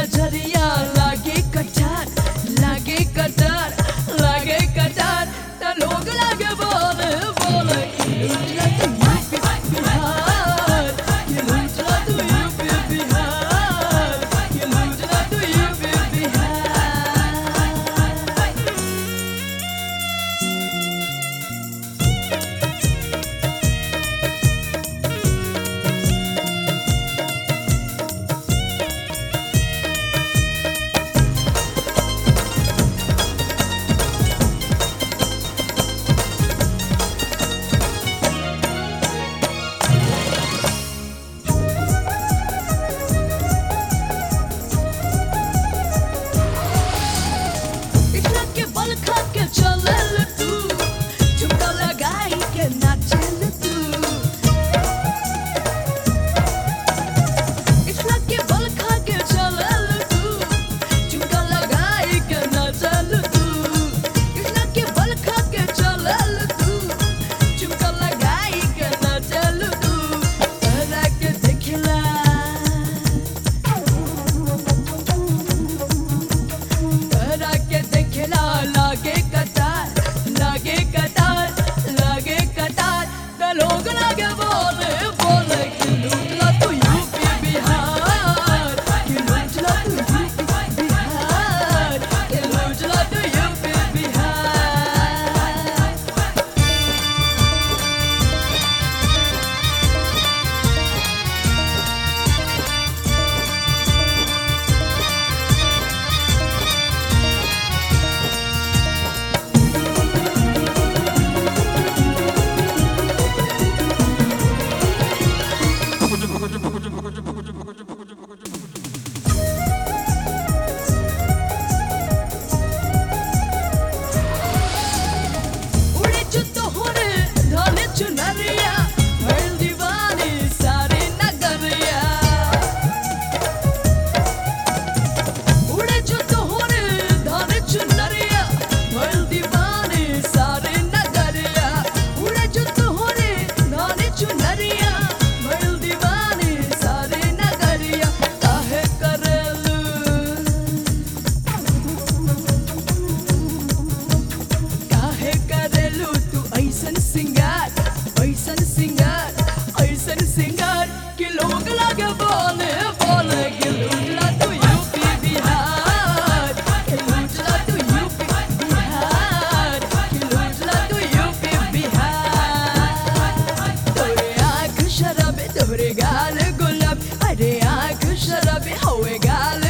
नजरिया लागे कटार लागे कटार लागे कटार त लोग लागे बोले बोले कि लूटला तू यूपी बिहार कि लूटला तू यूपी बिहार कि लूटला तू यूपी बिहार इतना के बल खा के चलल तू झुमका लगाई के नाचल तू इतना के बल खा के चलल तू झुमका लगाई के नाचल तू इतना के बल खा के चलल तू झुमका लगाई के नाचल तू तोरा के देखला तोरा के देखला लागे कतार लागे कतार लागे कतार त लोग लागे बोले बोले कि लूटला तू यूपी बिहार कि लूटला तू यूपी बिहार कि लूटला तू यूपी बिहार उड़े चुतो होरे ढाले चुनरिया भइल दीवानी सारे नगरिया उड़े चुतो होरे ढाले चुनरिया भइल दीवानी सारे नगरिया उड़े चुतो होरे ढाले चुनरिया भइल दीवानी सारे नगरिया काहे करेलू काहे करेलू तू ऐसन सिंगार ऐसन सिंगार ऐसन सिंगार कि लोग लागे बोले बोले कि लूटला तू यूपी बिहार कि लूटला तू यूपी बिहार कि लूटला तू यूपी बिहार तोरे आँख शराबे तोरे गाल गुलाब अरे आँख शराबे होए गाल